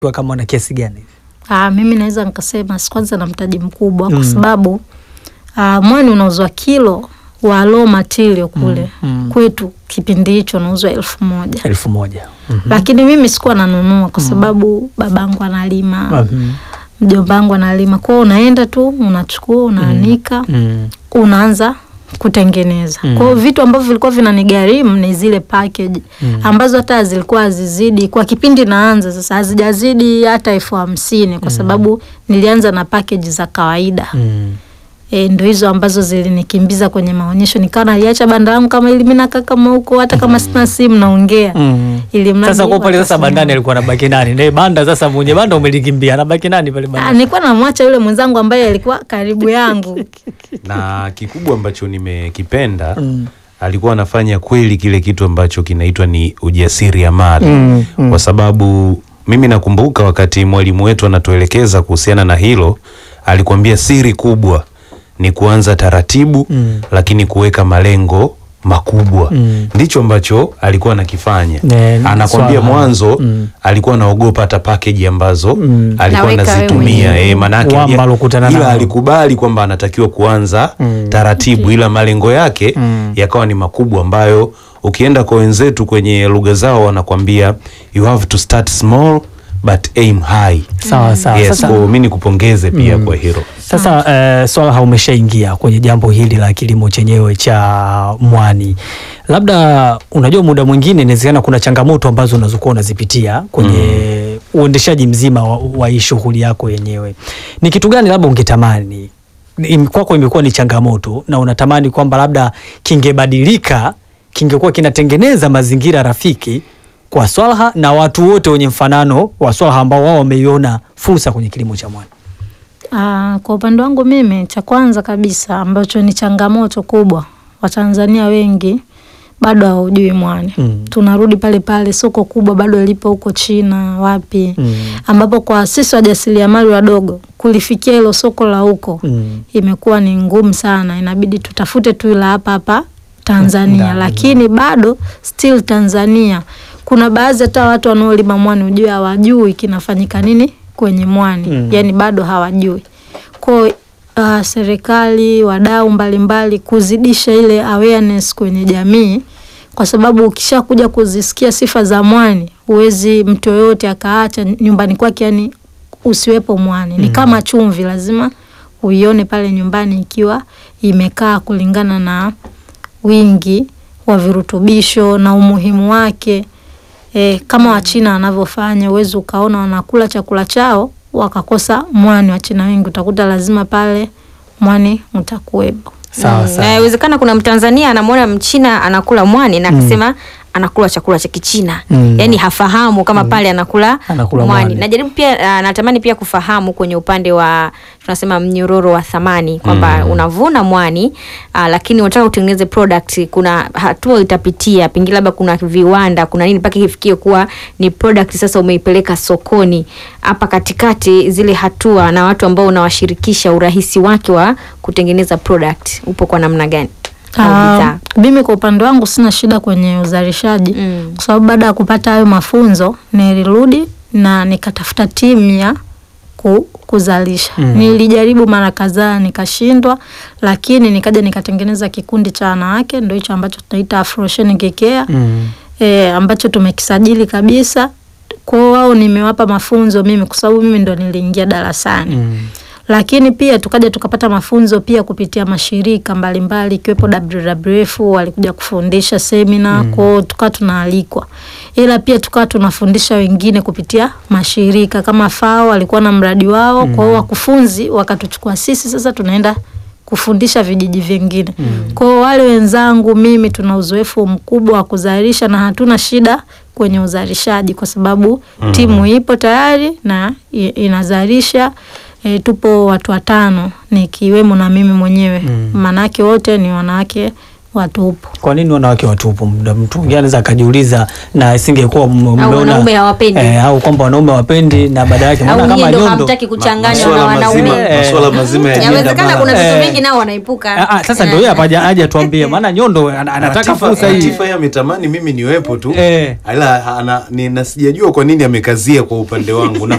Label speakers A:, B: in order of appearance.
A: kwa kama na kiasi gani?
B: Ah, mimi naweza nikasema si kwanza na mtaji mkubwa
A: Mm.
B: kwa sababu ah, mwani unauzwa kilo wa raw material kule
A: Mm, mm.
B: kwetu kipindi hicho unauzwa elfu moja
A: elfu moja. Mhm.
B: lakini mimi sikuwa nanunua kwa sababu babangu analima
A: Mhm.
B: mjomba wangu analima kwao, unaenda tu unachukua unaanika
A: Mm.
B: unaanza kutengeneza.
A: Mm.
B: Kwa hiyo vitu ambavyo vilikuwa vinanigharimu ni zile package
A: Mm.
B: ambazo hata zilikuwa hazizidi kwa kipindi naanza sasa, hazijazidi hata elfu hamsini kwa sababu nilianza na package za kawaida.
A: Mm.
B: E, ndo hizo ambazo zilinikimbiza kwenye maonyesho, nikawa naliacha banda langu kama ili mimi nakaa kama huko, hata kama sina simu naongea
A: Mm.
B: ili mradi
A: Sasa kwa pale
B: watu
A: sasa
B: wasione.
A: bandani alikuwa anabaki nani? Ndiye banda sasa mwenye banda umelikimbia, anabaki nani pale
B: Ah,
A: bandani?
B: nilikuwa namwacha yule mwenzangu ambaye alikuwa karibu yangu.
C: na kikubwa ambacho nimekipenda
A: Mm.
C: alikuwa anafanya kweli kile kitu ambacho kinaitwa ni ujasiriamali
A: Mm, mm.
C: kwa sababu mimi nakumbuka wakati mwalimu wetu anatuelekeza kuhusiana na hilo alikuambia siri kubwa ni kuanza taratibu
A: Mm.
C: lakini kuweka malengo makubwa
A: Mm.
C: ndicho ambacho alikuwa anakifanya
A: Ne-
C: anakwambia
A: swala.
C: mwanzo
A: Mm.
C: alikuwa anaogopa hata package ambazo
A: Mm.
C: alikuwa
D: Naweka wewe
C: anazitumia
D: mwenyewe.
C: eh, manake
A: Wamba
C: ya-
A: alokutana
C: ila
A: nao.
C: alikubali kwamba anatakiwa kuanza
A: Mm.
C: taratibu ila malengo yake
A: Mm.
C: yakawa ni makubwa ambayo ukienda kwa wenzetu kwenye lugha zao wanakwambia you have to start small but aim high
A: Sawa sawa.
C: yes,
A: Sasa,
C: kwa mi nikupongeze pia kwa hilo
A: sasa eh, swala umeshaingia kwenye jambo hili la kilimo chenyewe cha mwani, labda unajua, muda mwingine inawezekana kuna changamoto ambazo unazokuwa unazipitia kwenye uendeshaji mzima wa, wa hii shughuli yako yenyewe. Ni kitu gani labda ungetamani im- kwako imekuwa ni changamoto na unatamani kwamba labda kingebadilika, kingekuwa kinatengeneza mazingira rafiki kwa Swalha na watu wote wenye mfanano wa Swalha ambao wao wameiona fursa kwenye kilimo cha mwani?
B: Ah, kwa upande wangu mimi, cha kwanza kabisa ambacho ni changamoto kubwa, Watanzania wengi bado hawaujui mwani.
A: Mm.
B: Tunarudi pale pale, soko kubwa bado lipo huko China wapi,
A: Mm.
B: ambapo kwa sisi wajasiriamali wadogo kulifikia hilo soko la huko
A: Mm.
B: imekuwa ni ngumu sana, inabidi tutafute tu la hapa hapa Tanzania,
A: Ndani,
B: lakini bado still Tanzania kuna baadhi hata watu wanaolima mwani ujue hawajui kinafanyika nini kwenye mwani
A: Mm.
B: yani bado hawajui kwa uh, serikali wadau mbalimbali kuzidisha ile awareness kwenye jamii, kwa sababu ukishakuja kuzisikia sifa za mwani huwezi mtu yoyote akaacha nyumbani kwake, yani usiwepo mwani ni kama chumvi, lazima uione pale nyumbani ikiwa imekaa kulingana na wingi wa virutubisho na umuhimu wake. E, kama Wachina wanavyofanya, uwezi ukaona wanakula chakula chao wakakosa mwani. Wachina wengi utakuta lazima pale mwani utakuwepo.
A: Sawa
D: Mm,
A: sawa.
D: na inawezekana kuna Mtanzania anamwona Mchina anakula mwani na akasema anakula chakula cha Kichina
A: Mm.
D: yaani hafahamu kama pale anakula,
A: Anakula
D: mwani.
A: mwani.
D: Najaribu pia uh, natamani pia kufahamu kwenye upande wa tunasema mnyororo wa thamani kwamba unavuna mwani uh, lakini unataka utengeneze product, kuna hatua itapitia, pengine labda kuna viwanda, kuna nini mpaka ifikie kuwa ni product sasa umeipeleka sokoni. Hapa katikati zile hatua na watu ambao unawashirikisha, urahisi wake wa kutengeneza product upo kwa namna gani? Au
B: Ah,
D: bidhaa.
B: mimi kwa upande wangu sina shida kwenye uzalishaji
D: Mm.
B: kwa sababu baada ya kupata hayo mafunzo nilirudi na nikatafuta timu ya ku, kuzalisha.
A: Mm.
B: Nilijaribu mara kadhaa nikashindwa, lakini nikaja nikatengeneza kikundi cha wanawake, ndio hicho ambacho tunaita Afrosheni Care
A: Mm.
B: e, ambacho tumekisajili kabisa. Kwa wao nimewapa mafunzo mimi, kwa sababu mimi ndo niliingia darasani
A: Mm.
B: lakini pia tukaja tukapata mafunzo pia kupitia mashirika mbalimbali ikiwepo WWF walikuja kufundisha semina mm. kwao, tukawa tunaalikwa, ila pia tukawa tunafundisha wengine kupitia mashirika kama FAO walikuwa na mradi wao mm. kwao, wakufunzi wakatuchukua sisi, sasa tunaenda kufundisha vijiji vingine mm. kwao. Wale wenzangu mimi tuna uzoefu mkubwa wa kuzalisha na hatuna shida kwenye uzalishaji kwa sababu mm. timu ipo tayari na i- inazalisha. E, tupo watu watano nikiwemo na mimi mwenyewe
A: Mm.
B: maanake wote ni wanawake watupu.
A: Kwa nini wanawake watupu? Muda mtu mwingine anaweza akajiuliza, na isingekuwa m- mmeona
D: wanaume hawapendi.
A: eh, au kwamba wanaume hawapendi na baada yake
D: au
A: maana
D: nyie
A: kama
D: ndo
A: nyondo
D: hamtaki kuchanganywa na
C: Masuala
D: wanaume
C: mazima,
A: Eh.
C: masuala mazima ya jenda
D: yawezekana
C: mara.
D: kuna vitu
A: Eh.
D: vingi nao wanaepuka
A: Ah, ah, sasa ndio yeye hapa haja- haja tuambie, maana nyondo ana- anataka
C: Latifa-
A: fursa hii
C: Latifa yeye ametamani mimi niwepo tu
A: Eh.
C: ila ana, ni, na sijajua kwa nini amekazia kwa upande wangu na